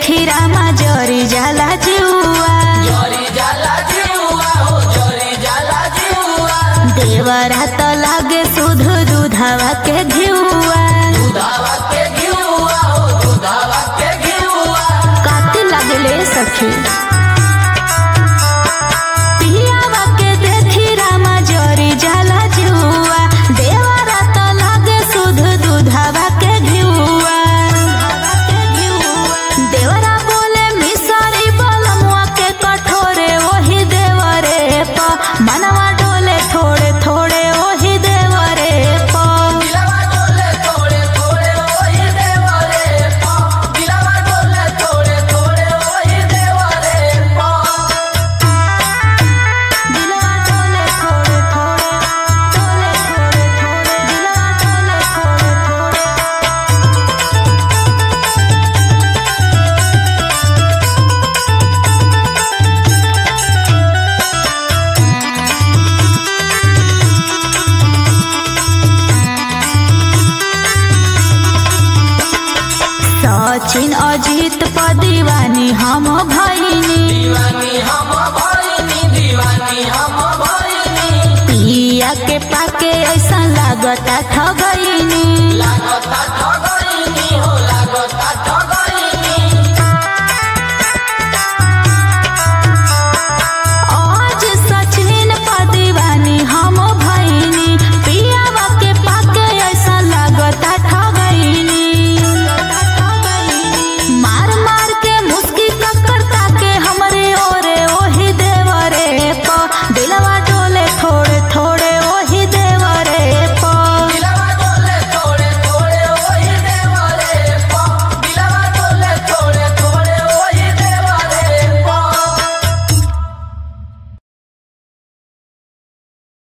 देखी रामा जरी जाला जुआ जरी जाला जीवा हो जरी जाला जीवा देवरा त लागे सुध दुधावा के घिउआ दुधावा के घिउआ हो दुधावा के घिउआ काती लागले सखी पियावा के देखी रामा जरी जाला जुआ देवरा त लागे सुध दुधावा के घिउआ देवरा बोले मिसरी बलमुआ के कठोरे ओही देवरे प मनवा डोले थोड़े थोड़े ओही देवरे प दिलवा डोले थोड़े थोड़े ओही देवरे पा दिलवा डोले थोड़े थोड़े ओही देवरे पा दिलवा डोले थोड़े थोड़े डोले थोड़े थोड़े दिलवा डोले थोड़े थोड़े सचिन अजित प दीवानी हम भैनी दीवानी हम भइनी दीवानी हम भइनी पिया के पाके ऐसा लागता ठगैनी लागता ठगइनी हो